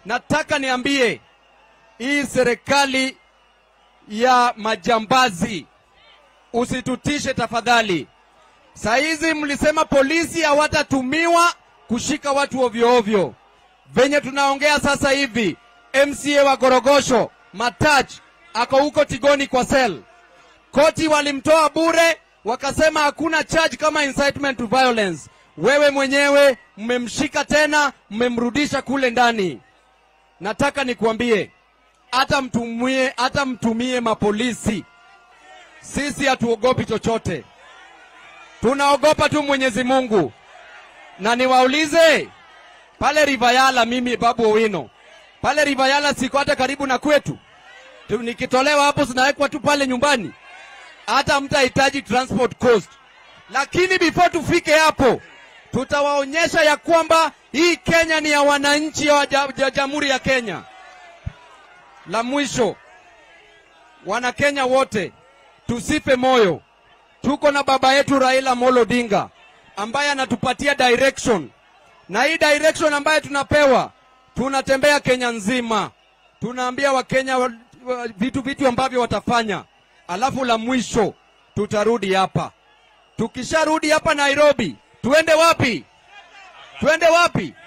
nataka niambie hii serikali ya majambazi, usitutishe tafadhali. Saa hizi mlisema polisi hawatatumiwa kushika watu ovyo ovyo. Venye tunaongea sasa hivi, MCA wa Gorogosho Matach ako huko Tigoni kwa sel. Koti walimtoa bure, wakasema hakuna charge kama incitement to violence. Wewe mwenyewe mmemshika tena, mmemrudisha kule ndani. Nataka nikuambie, hata mtumie, hata mtumie mapolisi, sisi hatuogopi chochote, tunaogopa tu Mwenyezi Mungu. Na niwaulize pale Rivayala, mimi Babu Owino pale Rivayala siko hata karibu na kwetu tu, nikitolewa hapo zinawekwa tu pale nyumbani, hata mtahitaji transport cost. Lakini before tufike hapo, tutawaonyesha ya kwamba hii Kenya ni ya wananchi wa ja- ja- jamhuri ya Kenya. La mwisho, Wanakenya wote tusife moyo. Tuko na baba yetu Raila Amolo Odinga ambaye anatupatia direction, na hii direction ambayo tunapewa, tunatembea Kenya nzima, tunaambia Wakenya wa- wa- vitu vitu ambavyo watafanya, alafu la mwisho tutarudi hapa. Tukisharudi hapa Nairobi, tuende wapi? Tuende wapi?